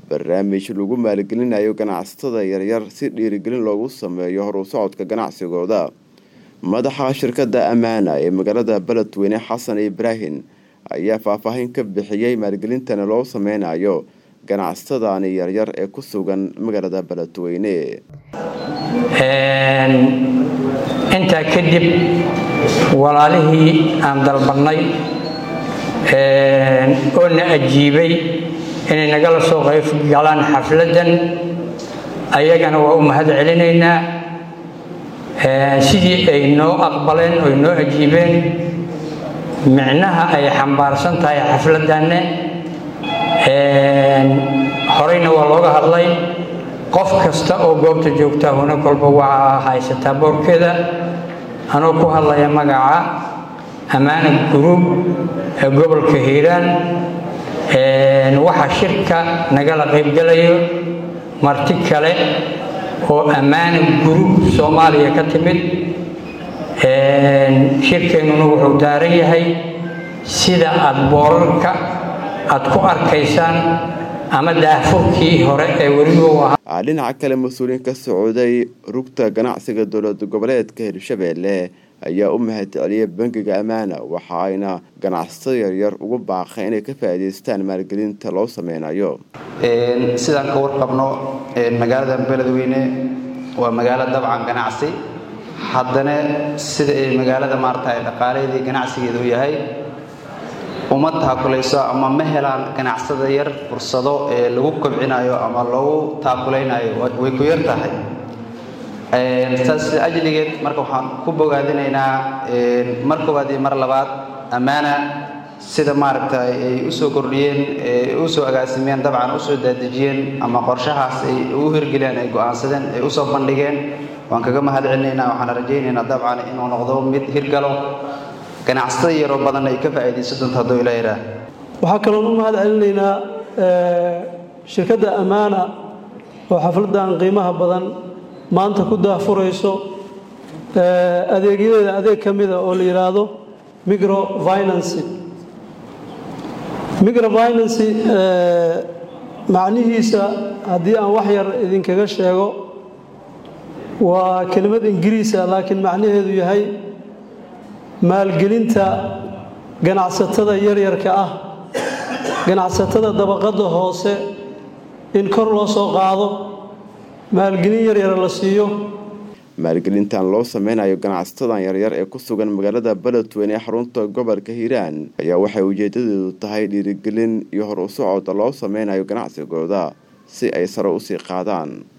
barnaamij lagu maalgelinayo ganacsatada yaryar si dhiirigelin loogu sameeyo horu socodka ganacsigooda madaxa shirkadda ammaana ee magaalada beledweyne xasan ibraahim ayaa faahfaahin ka bixiyey maalgelintana loo sameynayo ganacsatadani yaryar ee ku sugan magaalada beledweyne intaa kadib walaalihii aan dalbannay oo na ajiibay inay nagala soo qayb galaan xafladdan ayagana waa u mahad celinaynaa sidii ay noo aqbaleen oy noo ajiibeen micnaha ay xambaarsan tahay xafladdanne horeyna waa looga hadlay qof kasta oo goobta joogta huna kolba waa haysataa boorkeeda anoo ku hadlaya magaca ammaana guruub ee gobolka hiiraan waxaa shirka nagala qaybgalayo marti kale oo ammaana guruub soomaaliya ka timid shirkeennuna wuxuu daaran yahay sida aada boorarka aada ku arkaysaan ama daahfurkii hore ee weliba u ahaa dhinaca kale mas-uuliyiin ka socday rugta ganacsiga dowlad goboleedka hirshabeelle ayaa u mahad celiyay bangiga ammaana waxa ayna ganacsato yaryar ugu baaqay inay ka faa'iidaystaan maalgelinta loo sameynayo sidaan ka warqabno magaalada beledweyne waa magaalo dabcan ganacsi haddana sida ay magaalada maarata dhaqaalaheedii ganacsigeeda u yahay uma taakulayso ama ma helaan ganacsada yar fursado ee lagu kobcinayo ama lagu taakulaynayo way ku yar tahay saas ajligeed marka waxaan ku bogaadinaynaa mar koowaad iyo mar labaad ammaana sida maaragta ay usoo kordhiyeen usoo agaasimeen dabcan usoo daadejiyeen ama qorshahaas ay u hirgeliyeen ay go-aansadeen ay usoo bandhigeen waan kaga mahad celinaynaa waxaan rajaynaynaa dabcan inuu noqdo mid hirgalo ganacsatada yaroo badan ay ka faa'iidaysan doonto hadduu ilaa yidhaah waxaa kaloon u mahad celinaynaa shirkadda ammaana oo xafladdan qiimaha badan maanta ku daahfurayso adeegyadeeda adeeg ka mida oo la yidhaahdo microfinancy microfinancy macnihiisa haddii aan wax yar idinkaga sheego waa kelimad ingiriisa laakiin macnaheedu yahay maalgelinta ganacsatada yaryarka ah ganacsatada dabaqadda hoose in kor loo soo qaado maalgelin yaryara la siiyo maalgelintan loo sameynayo ganacsatadan yaryar ee ku sugan magaalada beledweyne ee xarunta gobolka hiiraan ayaa waxay ujeedadeedu tahay dhiirigelin iyo hor u socod loo sameynayo ganacsigooda si ay sare usii qaadaan